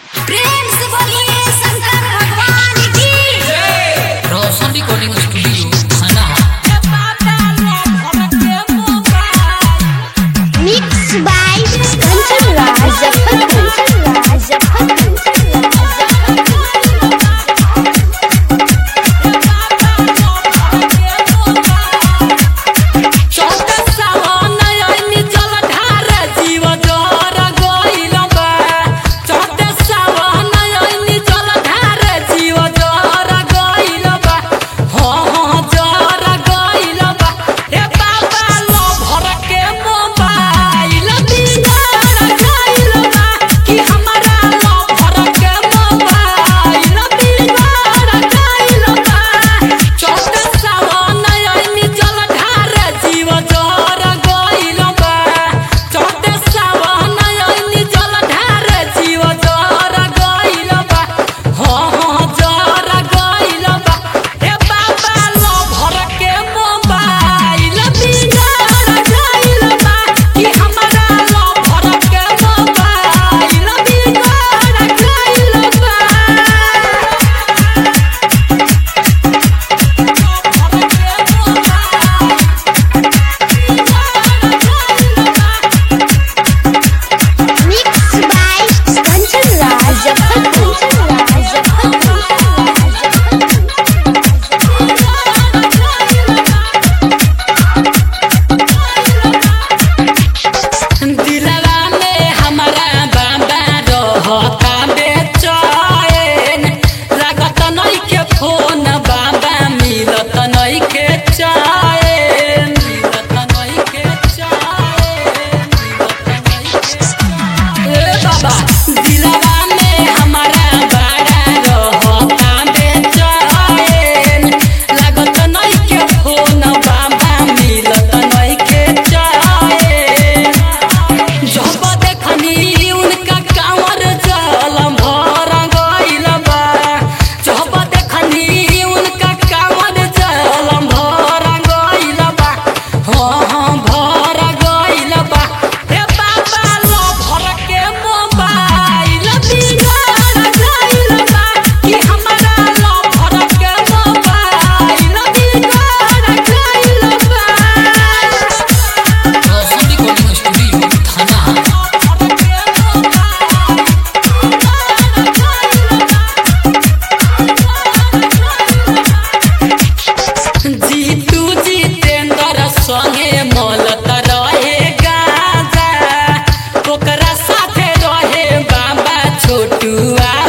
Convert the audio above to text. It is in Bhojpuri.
प्रेम से बोलिए शंकर भगवान की रोशन रिकॉर्डिंग स्टूडियो थाना mix by Kanchan Raj Kanchan Raj mix by Kanchan Raj Kanchan दिलवा में हमारा बाबा रहता बेचैन लागत नहीं के फोन बाबा मिलत नहीं के चैन मिलत नहीं के चैन मिलत नहीं के ए बाबा दिलवा में हमारा बाड़ा रहता बेचैन लागत नहीं के फोन बाबा मिलत नहीं के चैन जब देखनी उनका कांवर जल भर गइल बा जब देखनी उनका कांवर जल भर गइल बा हाँ हाँ भर गइल बा हे बाबा लो भर के मोबाइल बिगड़ गइल बा कि हमरा लो भर के मोबाइल बिगड़ गइल बा रोशन रिकॉर्डिंग स्टूडियो थाना जीतू जितेंद्र संगे मलत रहे गाजा ओकरा साथे रहे बाबा छोटुआ